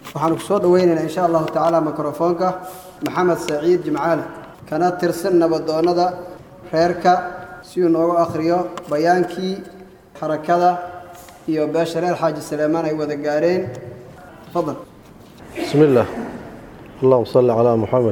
waxaanu ku soo dhoweynaynaa insha allahu tacaala mikrofoonka maxamed saciid jimcaale kana tirsan nabadoonnada reerka si uu noogu akhriyo bayaankii xarakada iyo beesha reer xaaji saleemaan ay wada gaareen tafadal bismi illaah allahuma salli calaa muxamed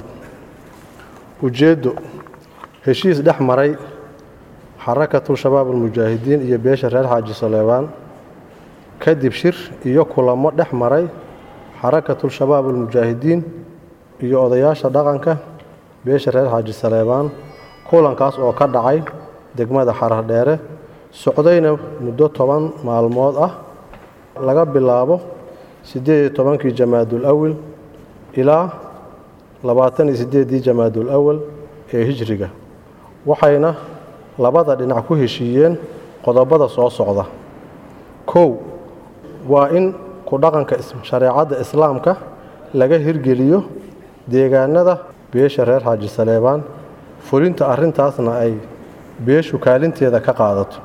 ujeeddo heshiis dhex maray xarakatu shabaab almujaahidiin iyo beesha reer xaaji saleebaan kadib shir iyo kulamo dhex maray xarakatu shabaab almujaahidiin iyo odayaasha dhaqanka beesha reer xaaji saleebaan kulankaas oo ka dhacay degmada xarardheere socdayna muddo toban maalmood ah laga bilaabo siddeed iyo tobankii jamaadul awal ilaa labaatan iyo siddeeddii jamaadul awal ee hijriga waxayna labada dhinac ku heshiiyeen qodobada soo socda kow waa in ku dhaqanka shareecadda islaamka laga hirgeliyo deegaanada beesha reer xaaji saleebaan fulinta arrintaasna ay beeshu kaalinteeda ka qaadato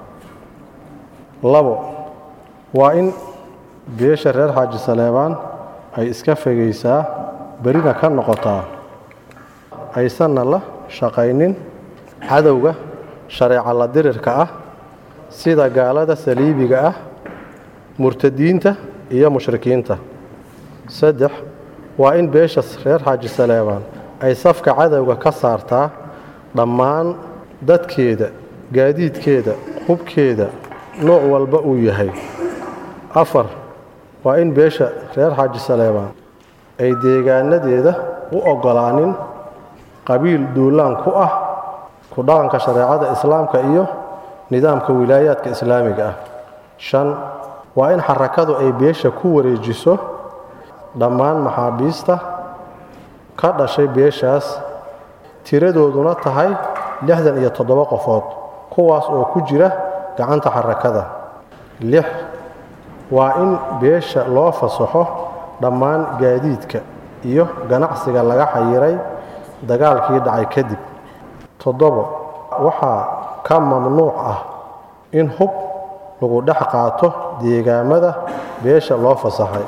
labo waa in beesha reer xaaji saleebaan ay iska fogaysaa berina ka noqotaa aysanna la shaqaynin cadowga shareeca la dirirka ah sida gaalada saliibiga ah murtadiinta iyo mushrikiinta saddex waa in beesha reer xaaji saleebaan ay safka cadowga ka saartaa dhammaan dadkeeda gaadiidkeeda hubkeeda nooc walba uu yahay afar waa in beesha reer xaaji saleebaan ay deegaanadeeda u oggolaanin qabiil duulaan ku ah ku dhaqanka shareecada islaamka iyo nidaamka wilaayaadka islaamiga ah shan waa in xarakadu ay beesha ku wareejiso dhammaan maxaabiista ka dhashay beeshaas tiradooduna tahay lixdan iyo toddoba qofood kuwaas oo ku jira gacanta xarakada lix waa in beesha loo fasaxo dhammaan gaadiidka iyo ganacsiga laga xayiray dagaalkii dhacay kadib toddobo waxaa ka mamnuuc ah in hub lagu dhex qaato deegaamada beesha loo fasaxay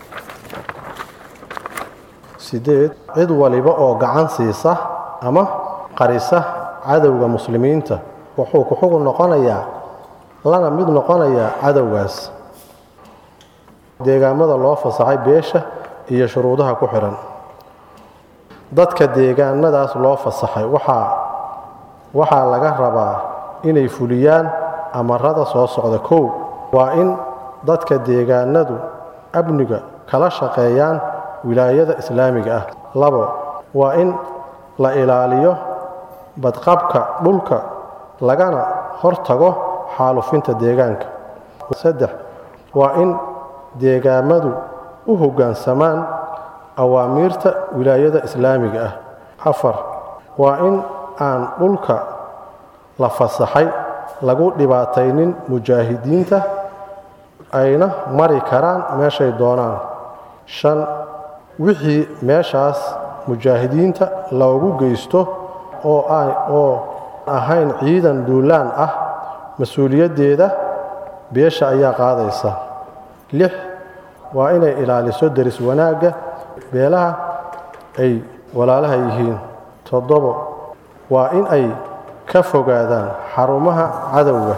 sideed cid waliba oo gacan siisa ama qarisa cadowga muslimiinta wuxuu ku xugun noqonayaa lana mid noqonayaa cadowgaas deegaamada loo fasaxay beesha iyo shuruudaha ku xidhan dadka deegaanadaas loo fasaxay waxaa waxaa laga rabaa inay fuliyaan amarada soo socda kow waa in dadka deegaanadu amniga kala shaqeeyaan wilaayada islaamiga ah labo waa in la ilaaliyo badqabka dhulka lagana hortago xaalufinta deegaanka saddex waa in deegaamadu u hoggaansamaan awaamiirta wilaayada islaamiga ah afar waa in aan dhulka la fasaxay lagu dhibaataynin mujaahidiinta ayna mari karaan meeshay doonaan shan wixii meeshaas mujaahidiinta loogu geysto oo oo ahayn ciidan duulaan ah mas-uuliyaddeeda beesha ayaa qaadaysa lix waa inay ilaaliso deris wanaagga beelaha ay walaalaha yihiin toddobo waa in ay ka fogaadaan xarumaha cadowga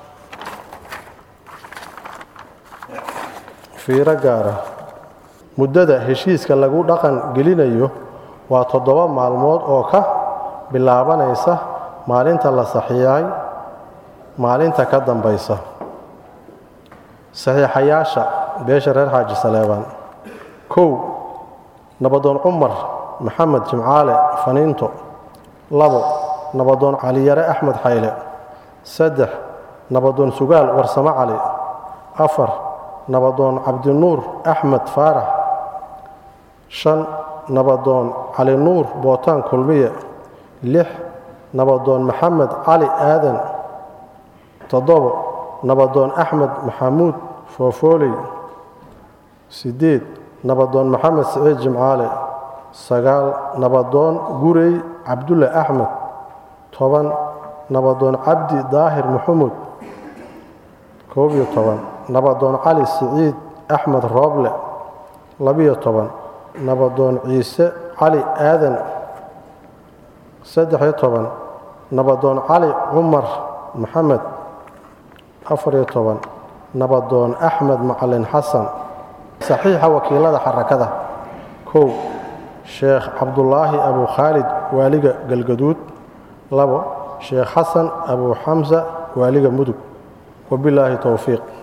fiiro gaara muddada heshiiska lagu dhaqan gelinayo waa toddoba maalmood oo ka bilaabanaysa maalinta la saxiixay maalinta ka dambaysa saxiixayaasha beesha reer xaaji saleebaan kow nabadoon cumar maxamed jimcaale faniinto labo nabadoon caliyare axmed xayle saddex nabadoon sugaal warsamo cali afar nabadoon cabdinuur axmed faarax shan nabadoon cali nuur bootaan kulmiye lix nabadoon maxamed cali aadan toddobo nabadoon axmed maxamuud foofooley siddeed nabadoon maxamed siciid jimcaale sagaal nabadoon gurey cabdulle axmed toban nabadoon cabdi daahir maxamuud koob iyo toban nabadoon cali siciid axmed rooble labiyo toban nabadoon ciise cali aadan saddex-iyo toban nabadoon cali cumar maxamed afariyo toban nabadoon axmed macalin xasan saxiixa wakiilada xarakada kow sheekh cabdulaahi abu khaalid waaliga galgaduud labo sheekh xasan abu xamsa waaliga mudug wabilaahi towfiiq